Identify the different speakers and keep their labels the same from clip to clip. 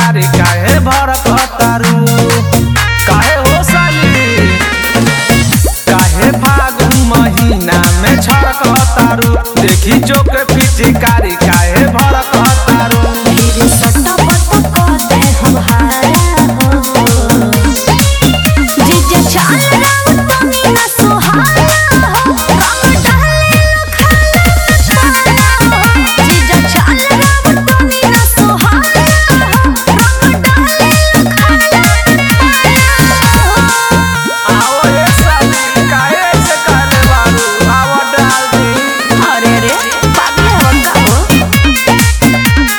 Speaker 1: पिचकारी काहे भड़कतारू काहे हो साली काहे फागुन महीना में छड़कतारू देखी चोक पिचकारी काहे भड़कतारू
Speaker 2: फिर सट्टा पट्टा कहते हम हारा हो जीजा चाल रंग तनी ना सुहाना हो रंग डाले लखाना हो जीजा चाल रंग तनी ना सुहाना हो रंग डाले लखाना हो
Speaker 1: आओ ये साली काहे से काले बारू आओ डाल दी
Speaker 2: अरे रे पागल है बंदा हो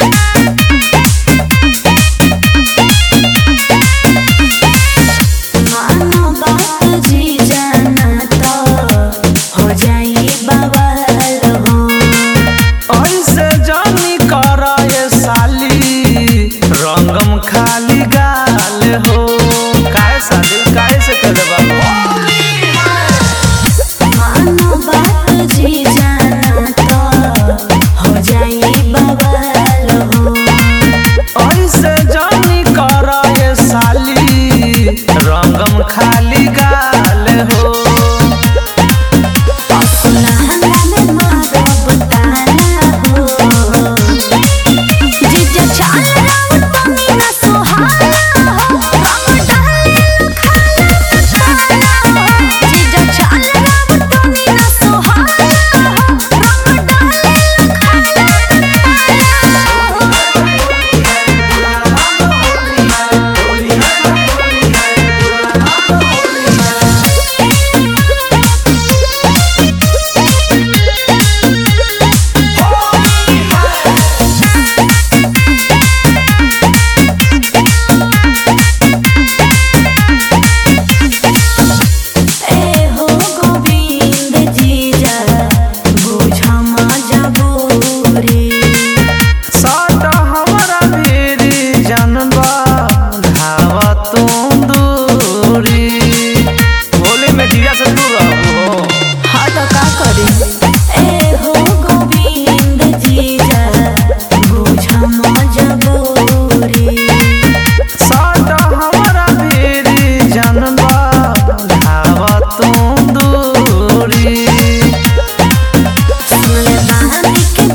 Speaker 2: मानो बात जी जाना तो हो जाई बवाल हो
Speaker 1: ऐसे जानी कर ये साली रंगम खाली गाल हो काहे साली काहे से करे बाबू
Speaker 2: मानो बात जी जाना तो हो जाई बवाल हो
Speaker 1: ऐसे जानी कर ये साली रंगम खाली गाल हो
Speaker 2: सुलहना में मारब ताना हो जीजा चाल रंग तनी ना सुहाना हो रंग डाले लखाना हो जीजा चाल रंग तनी ना सुहाना हो रंग डाले ए हो गोविंद जीजा बुझ मजबूरी
Speaker 1: सट हमरा मेरी जनबा धावा तुम दूरी होली में जीजा से दूर रहो
Speaker 2: हाँ तो का करी ए हो गोविंद जीजा बुझ मजबूरी
Speaker 1: सट हमरा मेरी जनबा धावा तुम दूरी
Speaker 2: सुनले बानी के